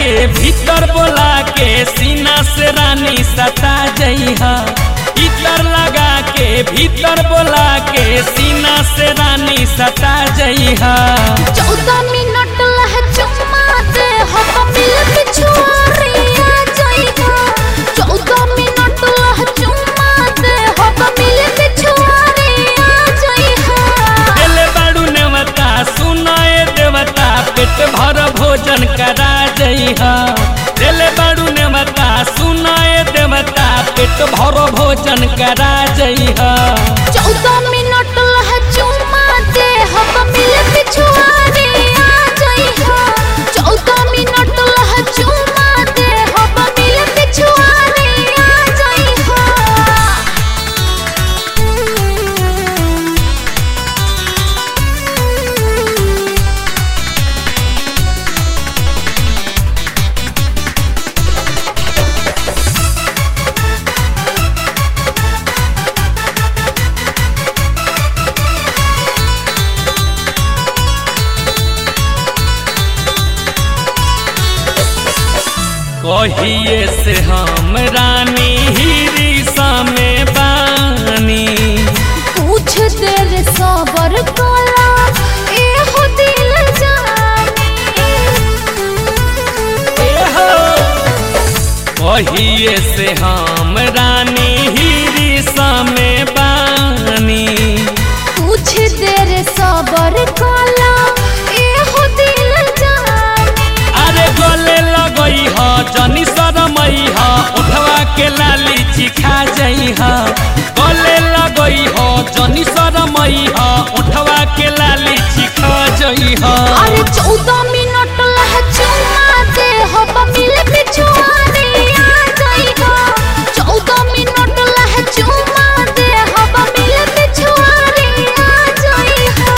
के भीतर बोला के सीना से रानी सता जइहा इतर लगा के भीतर बोला के सीना से रानी सता जइहा चौदह मिनट लह चुम्मा दे हो मिल पिछुआरी आ जाइगा चौदह मिनट लह चुम्मा दे हो मिल पिछुआरी आ जाइगा देले बाड़ू नेवता सुनाए देवता पेट भर भोजन करा जइहा देले बाड़ू नेवता सुनाए देवता पेट भर भोजन करा जइहा चौदह मिनट लह चुम्मा दे हो मिल पिछुआरी आ जाइगा चौदह मिनट लह चुम्मा दे हो मिल पिछुआरी आ जाइगा कहिए से हम रानी हिरिसा में बानी कुछ देर सबर कला ए हो दिल जानी कहिए से हम रानी हिरिसा में बानी कुछ देर सबर कला ए हो दिल जानी अरे गले लगई ह जनी शरमई ह उठवा के लाली चिखा जई ह गले लगई ह जनी शरमई ह उठवा के लाली चिखा जई ह अरे चौदह मिनट लह चुम्मा दे हो मिल पिछुआरे आ जाइगा चौदह मिनट लह चुम्मा दे हो मिल पिछुआरे आ जाइगा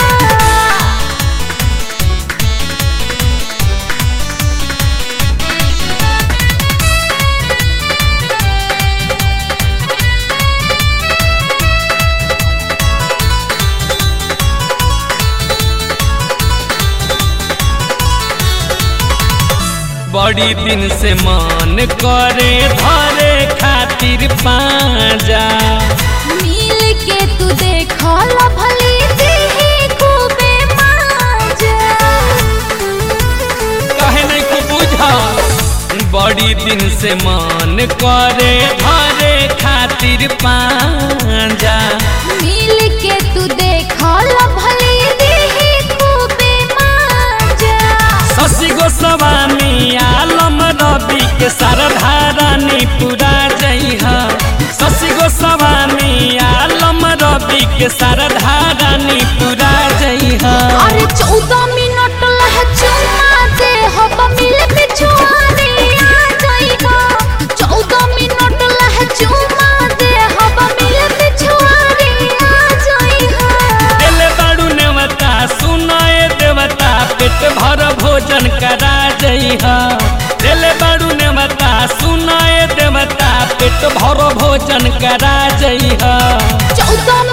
बड़ी दिन से मन करे धरे खातिर पाजा मिल के तू देखल भली देही खूबे माजा कहे नहीं को बुझा बड़ी दिन से मन करे धरे खातिर पाजा मिल के तू देखल भली देही खूबे माजा शशि गोस्वामी आलम रवि के सरधा रानी पूरा जइहा शशि गोस्वामी आलम रवि के सरधा रानी पूरा जइहा अरे चौदह मिनट लह चुम्मा दे हो मिल पिछुआरे आ जाइगा चौदह मिनट लह चुम्मा दे हो मिल पिछुआरे आ जाइगा देले बाड़ू नेवता सुनाए देवता पेट भर भोजन करा जइहा देले बाड़ू नेवता सुनाए देवता पेट भर भोजन करा जइहा चौदह